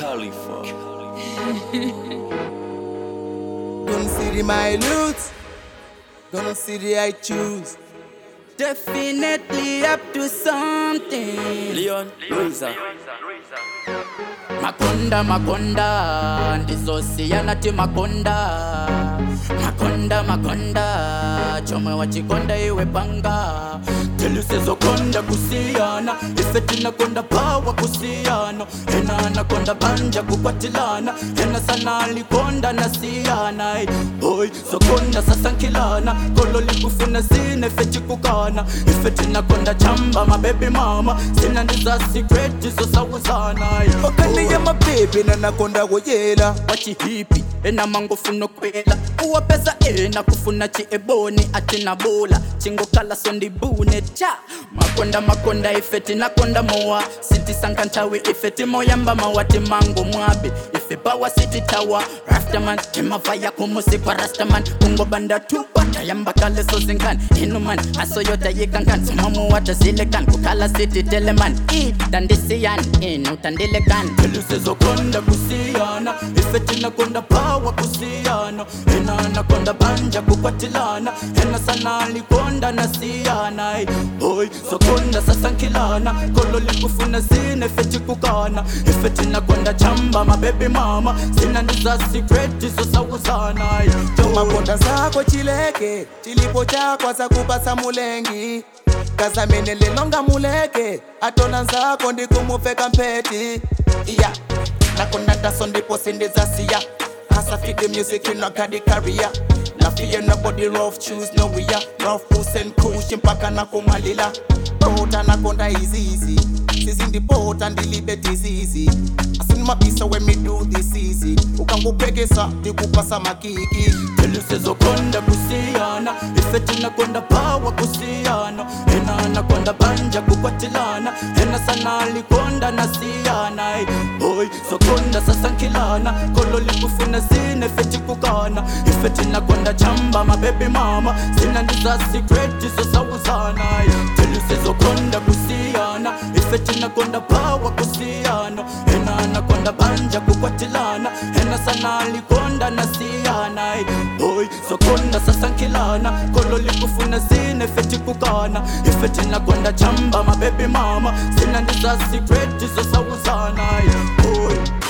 Khalifa. Don't see the my loot. Don't see the I choose. Definitely up to something. Leon Luisa. Makonda, makonda, ndizosiyana ti makonda. Makonda, makonda, chomwe wachikonda iwe panga. Tilisezokonda kusiyana, ife tinakonda pawa kusiyana. Ena anakonda banja kukwatilana, ena sana alikonda na siyana. Boy, sokonda sasa nkilana, kolo likufuna sine ife chikukana. Ife tinakonda chamba, mabebi mama, sina ndiza secret zosawuzana. okani ya mabebi nanakonda kuyela wachihipi ena mangofuna kwela uwapeza ena kufuna chieboni atina bula chingokala sondibune cha makonda makonda ifeti nakonda mowa sitisankantawi ifeti moyamba mawati mango mwabi ife bawa siti tawa raftaman timavaya kumusikwa rastaman kungobanda tupa tayamba kale sozinkan inuman asoyota yikankan somamuwata zilekan kukala siti teleman i dandisiyan inu tandilekan elusezokonda kusiyana ifeti nakonda pawa kusiyana ena anakonda banja kukwatilana ena sana alikonda na siyana boy sokonda sasa nkilana kolo likufuna sine ifeti kukana ifeti nakonda chamba mabebi mama sina ndiza secret zosawuzana makonda zako chileke chilipo chakwa zakupasa mulengi kazamene lelonga muleke atona nzako ndikumufeka mpeti iya nakonda ndaso ndipo sindizasiya hasa fit the music in a kadi career na fear nobody rough choose no we are rough puss and kush mpaka nakumalila pota nakonda izizi sizindipota ndilibe disease asini mabisa when me do this easy ukangupekesa ndikupasa makiki elusezokonda kusiyana ifeti nakonda pawa kusiyana ena anakonda banja kukwatilana ena sana alikonda na siyana boy sokonda sasa nkilana kolo likufuna sine ifeti kukana ifeti nakonda chamba mabebi mama sina ndiza secret zosawuzana telusezokonda kusiyana ifeti nakonda pawa kusiyana ena anakonda banja kukwatilana ena sana alikonda na siyana boy sokonda sasa nkilana kolo likufuna sine ifeti kukana ifeti nakonda chamba mabebi mama sina ndiza secret zosawuzana boy